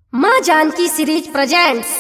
माँ Janaki series presents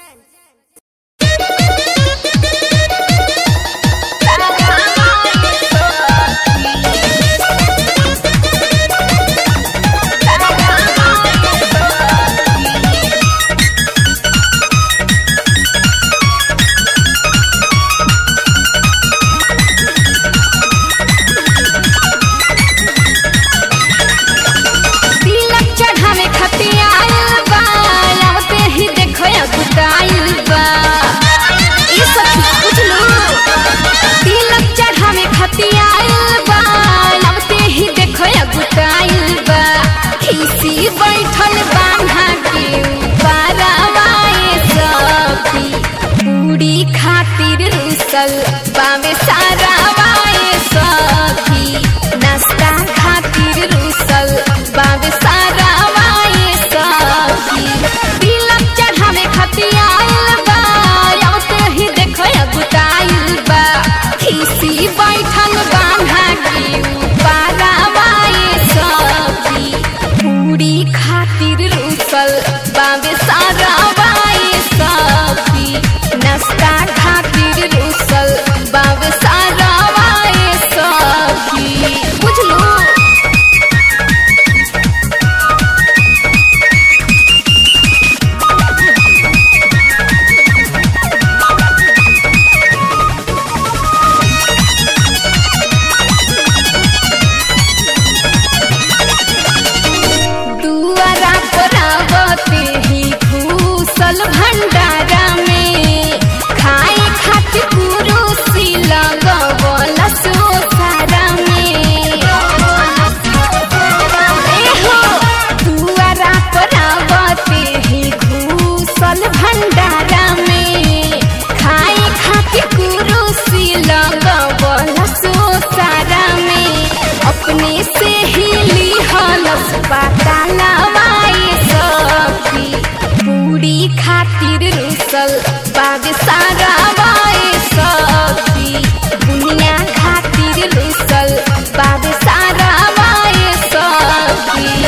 तिलक चढ़ावे खातिर आइल बा आवते ही देखो अगुटाइल बा ई सखी बुझलू तिलक चढ़ावे खातिर आइल बा आवते ही देखो अगुटाइल बा खीसी बैठल बांधा के पारावाए सखी पूरी खातिर रुसल बावे सारा वाए सखी नाश्ता खातिर रुसल बावे सारा वाए सखी तिलक चढ़ावे खातिर आइल बा आवते ही देखो अगुटाइल बा खीसी बैठल बांधा के पारा वाए सखी पूरी खातिर रुसल बावे सारा वाए सखी नाश्ता खातिर रुसल बावे सारा वाए सखी बुझलू दुआरा पर आवते ही घूसल भंडारा में खाए खातिर कुरुसी लगवल सोसारा में एहो दुआरा पर आवते ही घूसल भंडारा में खाए खातिर कुरुसी लगवल सोसारा में अपने से ही लिहलस पाता लवाए सखी पूरी खातिर रुसल बाग सारा वाए सखी दुनिया खातिर रुसल बाग सारा वाए सखी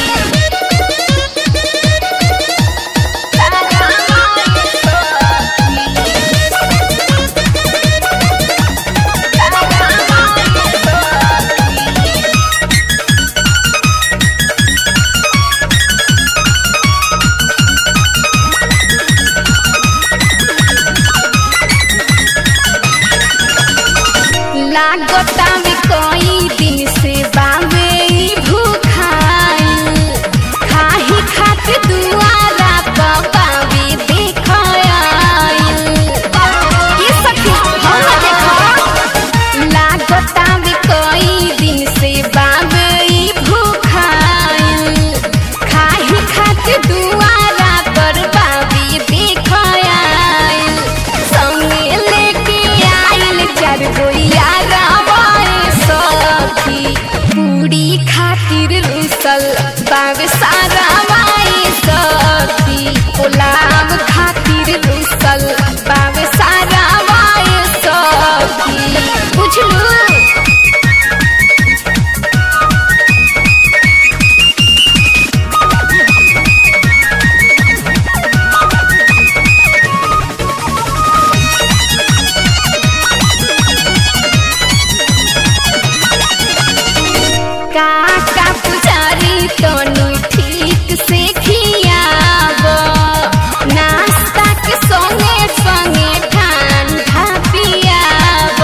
लागता में कई दिन से बावे ई भूखाइल खाही खातिर दुआरा पर बावे देख आइल ये सखी हम देखो लागता में कई दिन से बावे ई भूखाइल खाही खातिर दुआरा पर बावे देख आइल संगे लेके आइल चार गोइया रावाए सखी पूरी खातिर रुसल बावे सारा वाए सखी गुलाब खातिर रुसल बावे सारा वाए सखी बुझलू काका पुजारी तनु ठीक से खियाब नाश्ता के संगे संगे ठंडा पियाब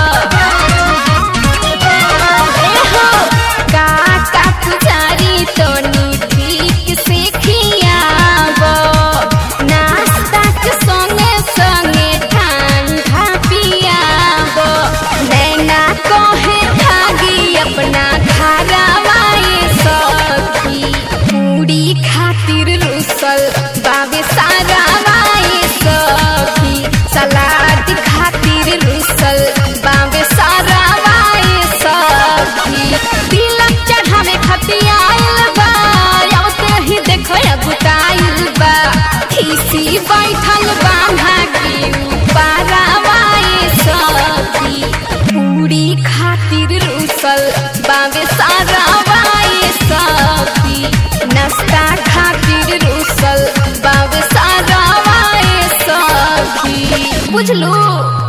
एहो काका पुजारी तनु ठीक से खियाब नाश्ता के संगे संगे ठंडा पियाब नैना कहे भागी अपना घरवाए सखी पूरी खातिर रुसल बाबे सारा वाए सखी सलाद खातिर रुसल बाबे सारा वाए सखी तिलक चढ़ावे खातिर आइल बा आवते ही देखो अगुटाइल बा खीसी बैठल बांधा के पारा वाए सखी पूरी खातिर रुसल बावे सारा वाए सखी नाश्ता खातिर रुसल बुझलू